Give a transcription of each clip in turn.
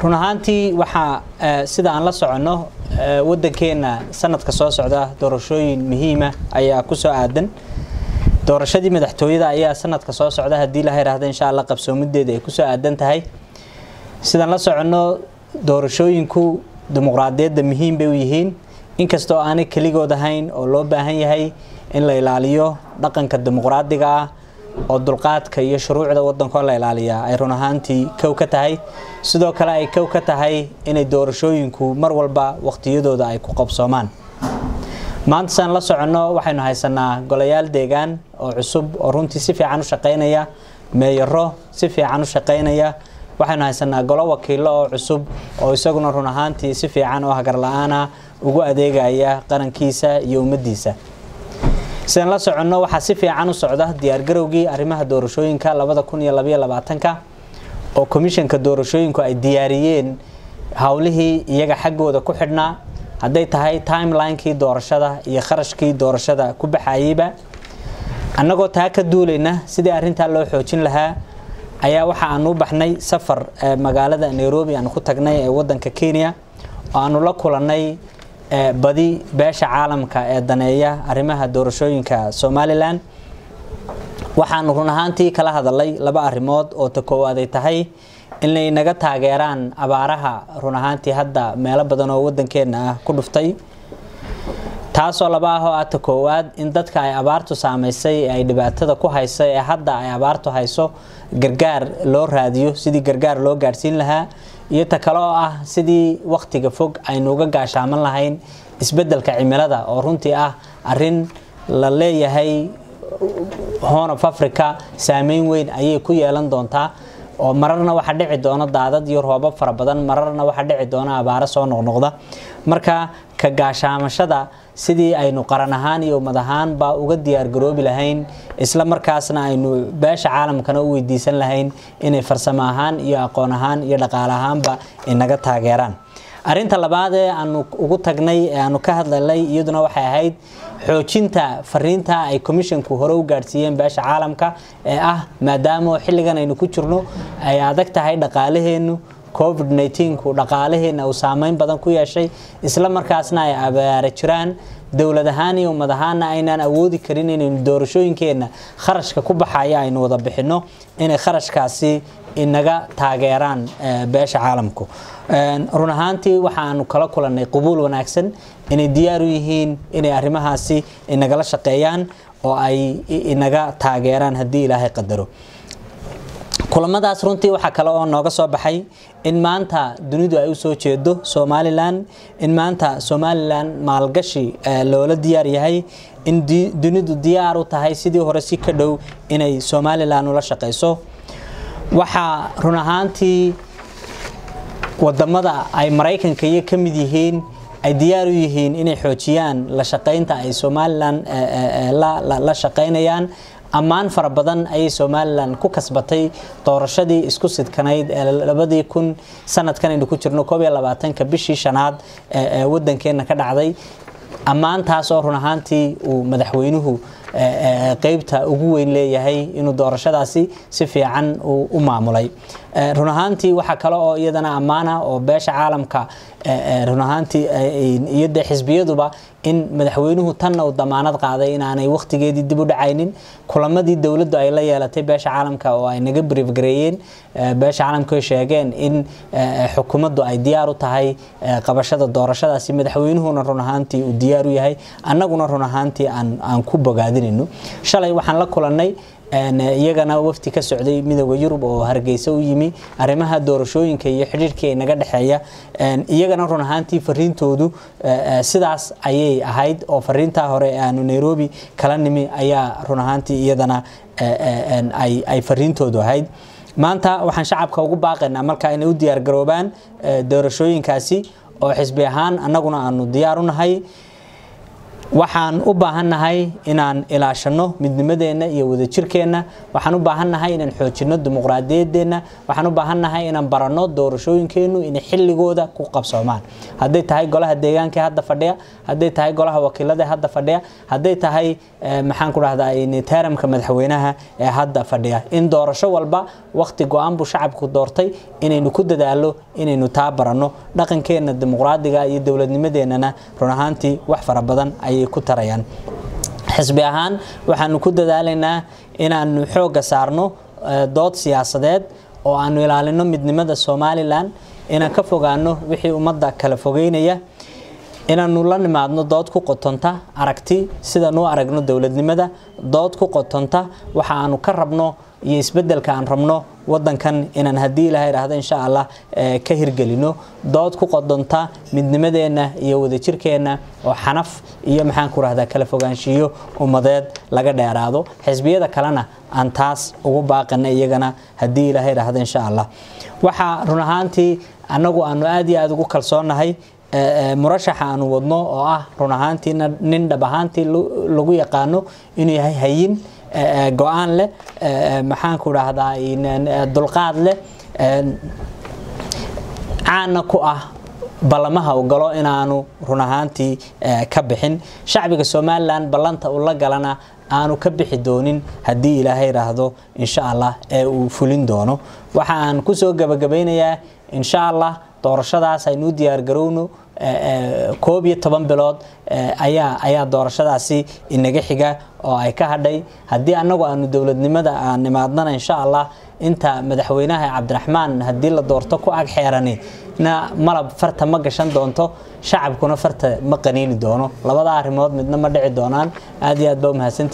run ahaantii waxaa sida aan la soconno waddankeena sanadka soo socda doorashooyin muhiima ayaa kusoo aadan doorashadii madaxtooyada ayaa sanadka soo socda haddii la yiraahdo insha allah qabsoomideeda ay kusoo aadan tahay sidaan la soconno doorashooyinku dimuqraadiyadda muhiim bay u yihiin inkastoo aanay keligood ahayn oo loo baahan yahay in la ilaaliyo dhaqanka dimuqraadiga ah oo dulqaadka iyo shuruucda waddankoo la ilaaliyaa ay run ahaantii kow ka tahay sidoo kale ay kow ka tahay inay doorashooyinku mar walba waqtiyadooda ay ku qabsoomaan maanta saan la soconno waxaynu haysanaa golayaal deegaan oo cusub oo runtii si fiican u shaqaynaya meeyaro si fiican u shaqaynaya waxaynu haysanaa golo wakiilo oo cusub oo isaguna run ahaantii si fiican oo hagar la-aana ugu adeegaya qarankiisa iyo ummaddiisa sidaan la soconno waxaa si fiican u socda diyaargarowgii arrimaha doorashooyinka labada kun iyo labaiyo labaatanka oo komishanka doorashooyinku ay diyaariyeen howlihii iyaga xaggooda ku xidhnaa hadday tahay timelinekii doorashada iyo kharashkii doorashada ku baxayeyba annagoo taa ka duulayna sidii arrintaa loo xoojin lahaa ayaa waxa aanu u baxnay safar magaalada nairobi aanu ku tagnay ee wadanka kenya oo aanu la kulannay badi beesha caalamka ee daneeya arrimaha doorashooyinka somalilan waxaanu run ahaantii kala hadalay laba arrimood oo ta koowaad ay tahay inay naga taageeraan abaaraha run ahaantii hadda meelo badan oo waddankeenna ah ku dhuftay taasoo laba ah oo ah ta koowaad in dadka ay abaartu saamaysay ee ay dhibaatada ku hayso ee hadda ay abaartu hayso gargaar loo raadiyo sidii gargaar loo gaadhsiin lahaa iyo ta kale oo ah sidii wakhtiga fog aynu uga gaashaaman lahayn isbeddelka cimilada oo runtii ah arrin la leeyahay horn of africa saameyn weyn ayay ku yeelan doontaa oo mararna waxaa dhici doona daadad iyo roobab fara badan mararna waxaa dhici doona abaaro soo noqnoqda marka ka gaashaamashada sidii aynu qaran ahaan iyo ummad ahaanba uga diyaargaroobi lahayn isla markaasna aynu beesha caalamkana u weydiisan lahayn inay farsamo ahaan iyo aqoon ahaan iyo dhaqaale ahaanba inaga taageeraan arrinta labaad ee aanu ugu tagnay ee aanu ka hadlalay iyaduna waxay ahayd xoojinta fariinta ay commissionku hore u gaadhsiiyeen beesha caalamka ee ah maadaama xilligan aynu ku jirno ay adag tahay dhaqaalaheennu covid 19ku dhaqaalaheenna uu saameyn badan ku yeeshay isla markaasna ay abaara jiraan dowlad ahaan iyo ummad ahaanna aynaan awoodi karin inaynu doorashooyinkeenna kharashka ku baxaya aynu wada bixinno inay kharashkaasi inaga taageeraan beesha caalamku run ahaantii waxaanu kala kulannay qubuul wanaagsan inay diyaar u yihiin inay arrimahaasi inagala shaqeeyaan oo ay inaga taageeraan haddii ilaahay qadaro kulamadaas runtii waxaa kale oo nooga soo baxay in maanta dunidu ay usoo jeedo somalilan in maanta somalilan maalgashi loola diyaar yahay in dunidu diyaar u tahay sidii hore si ka dhow inay somalilan ula shaqeyso waxaa run ahaantii wadamada ay maraykanka iyo ka mid yihiin ay diyaar u yihiin inay xoojiyaan la shaqeynta ay somalilan la shaqeynayaan ammaan fara badan ayay somalilan ku kasbatay doorashadii isku sidkanayd ee labadii kun sanadkan aynu ku jirno koob iyo labaatanka bishii shanaad ee wadankeena ka dhacday ammaantaas oo run ahaantii uu madaxweynuhu qeybta ugu weyn leeyahay inuu doorashadaasi si fiican u maamulay run ahaantii waxaa kale oo iyadana ammaana oo beesha caalamka run ahaantii iyo dee xisbiyaduba in madaxweynuhu tanna uu damaanad qaaday inaanay wakhtigeedii dib u dhacaynin kulamadii dowladdu ay la yeelatay beesha caalamka oo ay naga briefgareeyeen beesha caalamka sheegeen in xukuumaddu ay diyaar u tahay qabashada doorashadaasi madaxweynuhuna run ahaantii uu diyaar u yahay annaguna run ahaantii aan ku bogaadinayno shalay waxaan la kulannay iyagana wafti ka socday midooda yurub oo hargeysa u yimi arrimaha doorashooyinka iyo xidhiirkii naga dhexeeya iyagana run ahaantii fariintoodu sidaas ayay ahayd oo fariintaa hore aanu nairobi kala nimi ayaa run ahaantii iyadana ay fariintoodu ahayd maanta waxaan shacabka ugu baaqaynaa marka inay u diyaargaroobaan doorashooyinkaasi oo xisbi ahaan annaguna aanu diyaar u nahay waxaan u baahannahay inaan ilaashano midnimadeenna iyo wadajirkeenna waxaan u baahannahay inaan xoojino dimuqraadiyaddeenna waxaan u baahannahay inaan baranno doorashooyinkeennu inay xilligooda ku qabsoomaan hadday tahay golaha deegaanka hadda fadhiya hadday tahay golaha wakiilada hadda fadhiya hadday tahay maxaan ku dhahdaa taaramka madaxweynaha ee hadda fadhiya in doorasho walba waqti go-aan buu shacabku doortay inaynu ku dadaalo inaynu taa baranno dhaqankeenna dimuqraadiga iyo dowladnimadeennana run ahaantii wax fara badan ayay ku tarayaan xisbi ahaan waxaanu ku dadaalaynaa inaanu xoogga saarno dood siyaasadeed oo aanu ilaalino midnimada somalilan inaan ka fogaano wixii ummadda kala fogeynaya inaanu la nimaadno dood ku qotonta aragti sidaan u aragno dowladnimada dood ku qotonta waxa aanu ka rabno iyo isbedelka aan rabno wadankan inaan haddii ilaha idhaahdo insha allah ka hirgelino dood ku qodonta midnimadeenna iyo wadajirkeenna oo xanaf iyo maxaan ku rahdaa kala fogaanshiyo ummadeed laga dheeraado xisbiyada kalena aan taas ugu baaqana iyagana haddii ilaha idhaahdo insha allah waxaa run ahaantii annagu aanu aad iyo aada ugu kalsoonnahay murashaxa aanu wadno oo ah run ahaantii nin dhab ahaantii lagu yaqaano inuu yahay hayin go-aan leh maxaanku dhahdaa dulqaad leh caana ku ah ballamaha u galo inaanu run ahaantii ka bixin shacbiga somalilan ballanta uu la galana aanu ka bixi doonin haddii ilaahay idhaahdo insha allah ee uu fulin doono waxa aan kusoo gabagabaynayaa insha allah doorashadaas aynu u diyaargarowno koob iyo toban bilood ayaa ayaa doorashadaasi inaga xiga oo ay ka hadhay haddii annagu aanu dowladnimada aan nimaadnana insha allah inta madaxweynaha cabdiraxmaan haddii la doorto ku ag xeerani na malab farta ma gashan doonto shacabkuna farta ma qaniini doono labada arrimood midna ma dhici doonaan aad iyo aad baa umahadsanti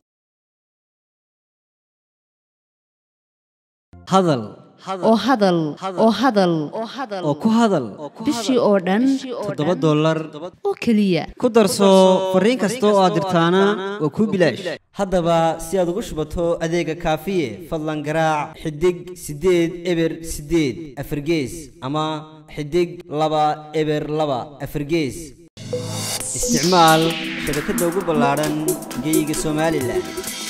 hadal oo hadal oo hadal oo ku hadal bishii oo dhan toddoba dollar oo keliya ku darso fariin kasta oo aad dirtaana waa kuu bilaash haddaba si aad ugu shubato adeega kaafiye fadlan garaac xidig siddeed eber siddeed afargees ama xidig laba eber laba afargees isticmaal shabakadda ugu ballaadhan geyga somalilan